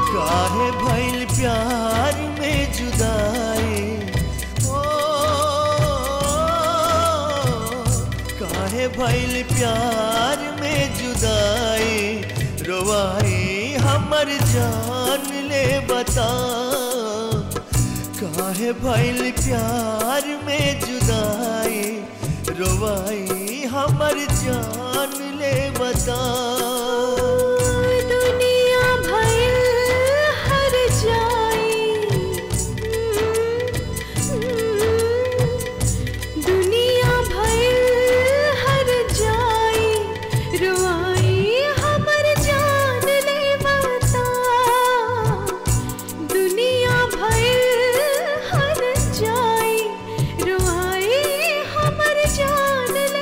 काहे भइल प्यार में जुदाई ओ काहे भइल प्यार में जुदाई रोवाई हमर जान ले बता काहे भइल प्यार में जुदाई रोवाई हमर जान ले बता दुनिया भइल हर जाई दुनिया भइल हर जाई रुआई हमर जान ले बता दुनिया भइल हर जाई रुआई हमर जान ले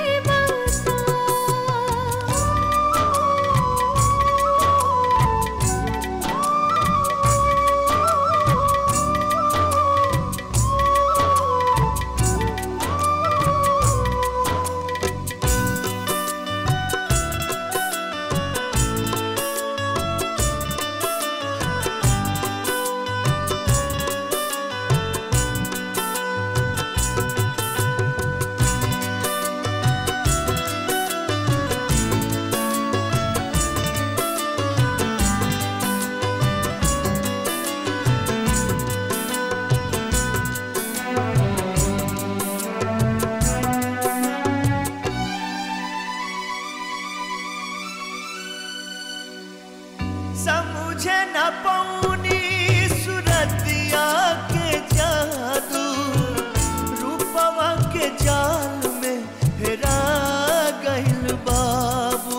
समझे न पौनी सुरतिया के जादू रूपवा के जाल में हेरा गइल बाबू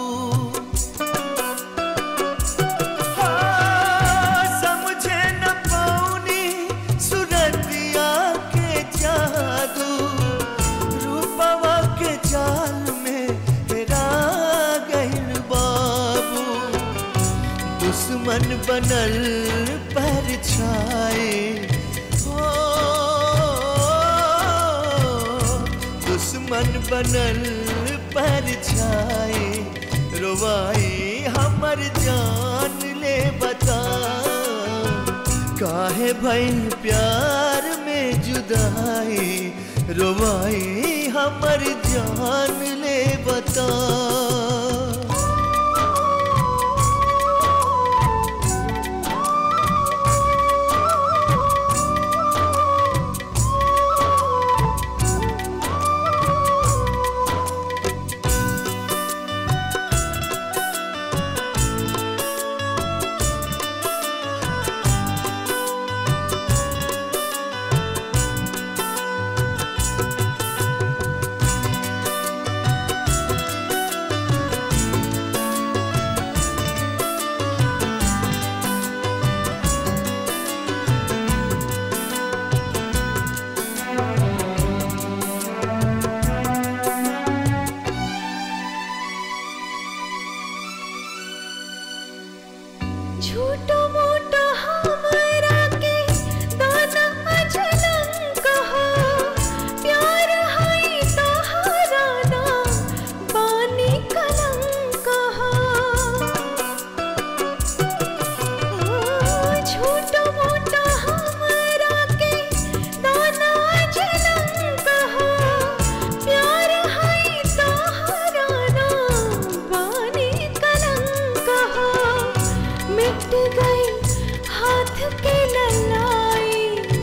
हाँ, समझे न पौनी सुरतिया के जादू रूपवा के जाल में हेरा गइल बाबू दुश्मन बनल पर छाए हो दुश्मन बनल पर छाए रोवाई हमर जान ले बता काहे भइल प्यार में जुदाई रोवाई हमर जान ले बता झूठो मोटो हमरा के दाना अजनम कहो प्यार है तोहरा ना बानी कलंक हो झूठो मोटो हमरा के दाना अजनम कहो प्यार है तोहरा ना बानी कलंक हो मिट गई हाथ के ललाई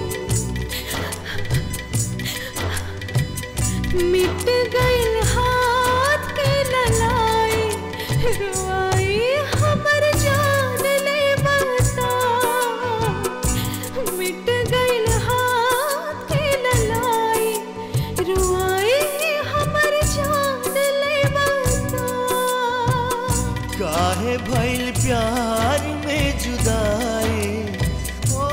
मिट गई हाथ के ललाई रुआई हमर जान ले बता मिट गई हाथ के ललाई रुआई हमर जान ले बता काहे भइल प्यार में जुदाई ओ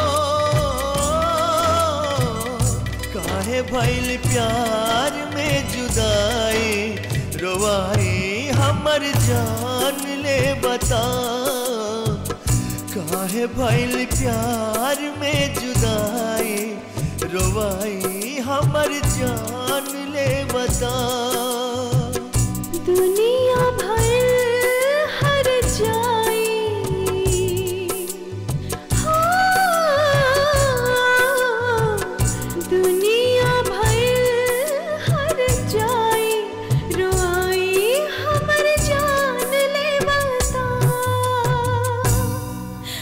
काहे भइल प्यार में जुदाई रोवाई हमर जान ले बता काहे भइल प्यार में जुदाई रोवाई हमर जान ले बता दुनिया